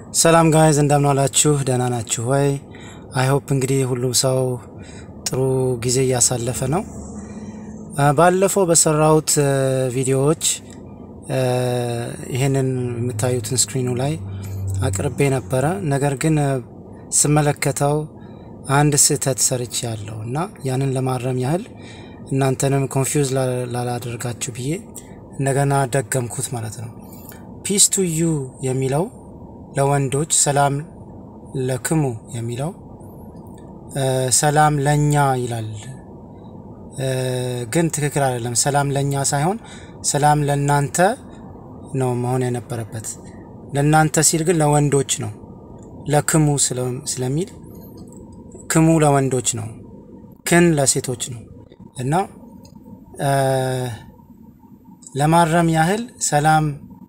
ሰላም ጋይዝ እንደምን ዋላችሁ? ደህና ናችሁ ወይ? አይ ሆፕ እንግዲህ ሁሉም ሰው ጥሩ ጊዜ እያሳለፈ ነው። ባለፈው በሰራሁት ቪዲዮዎች ይህንን የምታዩትን ስክሪኑ ላይ አቅርቤ ነበረ። ነገር ግን ስመለከተው አንድ ስህተት ሰርች ያለው እና ያንን ለማረም ያህል እናንተንም ኮንፊውዝ ላላደርጋችሁ ብዬ እንደገና ደገምኩት ማለት ነው። ፒስ ቱ ዩ የሚለው ለወንዶች ሰላም ለክሙ የሚለው ሰላም ለኛ ይላል፣ ግን ትክክል አይደለም። ሰላም ለኛ ሳይሆን ሰላም ለናንተ ነው መሆን የነበረበት። ለናንተ ሲል ግን ለወንዶች ነው። ለክሙ ስለሚል ክሙ ለወንዶች ነው፣ ክን ለሴቶች ነው እና ለማረም ያህል ሰላም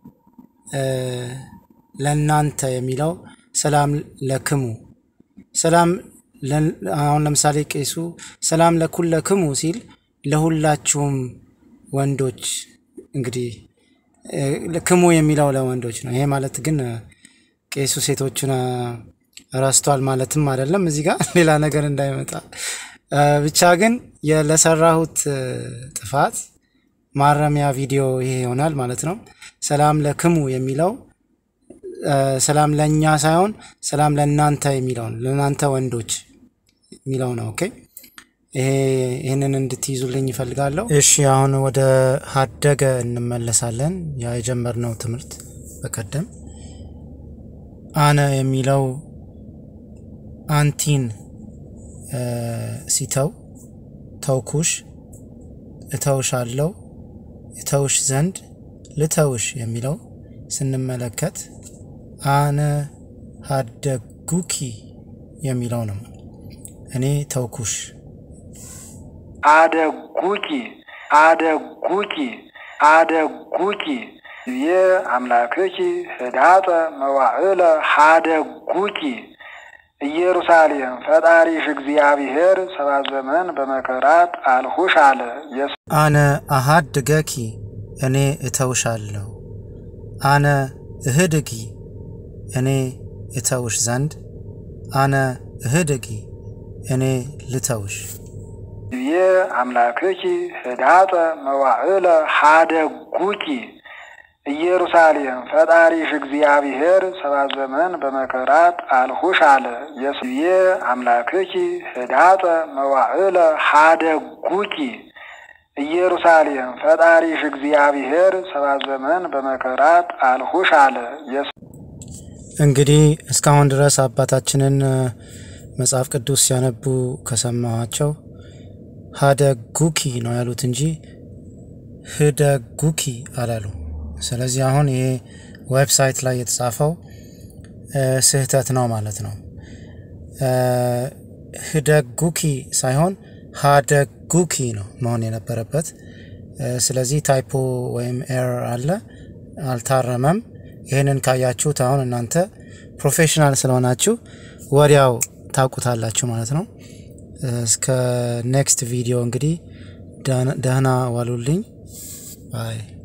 ለናንተ የሚለው ሰላም ለክሙ ሰላም አሁን ለምሳሌ ቄሱ ሰላም ለኩለክሙ ሲል ለሁላችሁም ወንዶች እንግዲህ ክሙ የሚለው ለወንዶች ነው። ይሄ ማለት ግን ቄሱ ሴቶቹን ረስቷል ማለትም አይደለም። እዚህ ጋር ሌላ ነገር እንዳይመጣ ብቻ ግን ለሰራሁት ጥፋት ማረሚያ ቪዲዮ ይሄ ይሆናል ማለት ነው። ሰላም ለክሙ የሚለው ሰላም ለእኛ ሳይሆን ሰላም ለእናንተ የሚለው ለእናንተ ወንዶች የሚለው ነው። ኦኬ ይህንን እንድትይዙልኝ ይፈልጋለሁ። እሺ አሁን ወደ ሀደገ እንመለሳለን። ያ የጀመርነው ትምህርት በቀደም አነ የሚለው አንቲን ሲተው ተውኩሽ፣ እተውሻለሁ፣ እተውሽ ዘንድ ልተውሽ የሚለው ስንመለከት አነ ሀደጉኪ የሚለው ነው። እኔ ተውኩሽ። አደጉኪ አደጉኪ አደጉኪ የ አምላክኪ ህዳጠ መዋዕለ ሀደጉኪ ኢየሩሳሌም ፈጣሪሽ እግዚአብሔር ሰባት ዘመን በመከራት አልሁሽ አለ። አነ አሃድገኪ እኔ እተውሻለሁ። አነ እህድጊ እኔ እተውሽ ዘንድ አነ እህድጊ እኔ ልተውሽ። የ አምላክኪ ህዳጠ መዋዕለ ሀደጉኪ ኢየሩሳሌም ፈጣሪሽ እግዚአብሔር ሰባት ዘመን በመከራት አልሁሽ አለ። የስዬ አምላክኪ ህዳጠ መዋዕለ ሀደጉኪ ኢየሩሳሌም ፈጣሪሽ እግዚአብሔር ሰባት ዘመን በመከራት አልሁሽ አለ። እንግዲህ እስካሁን ድረስ አባታችንን መጽሐፍ ቅዱስ ሲያነቡ ከሰማኋቸው ሀደጉኪ ነው ያሉት እንጂ ህደጉኪ አላሉ። ስለዚህ አሁን ይሄ ዌብሳይት ላይ የተጻፈው ስህተት ነው ማለት ነው። ህደጉኪ ሳይሆን ሀደጉኪ ነው መሆን የነበረበት። ስለዚህ ታይፖ ወይም ኤረር አለ፣ አልታረመም። ይህንን ካያችሁት አሁን እናንተ ፕሮፌሽናል ስለሆናችሁ ወዲያው ታውቁታላችሁ ማለት ነው። እስከ ኔክስት ቪዲዮ እንግዲህ ደህና ዋሉልኝ ባይ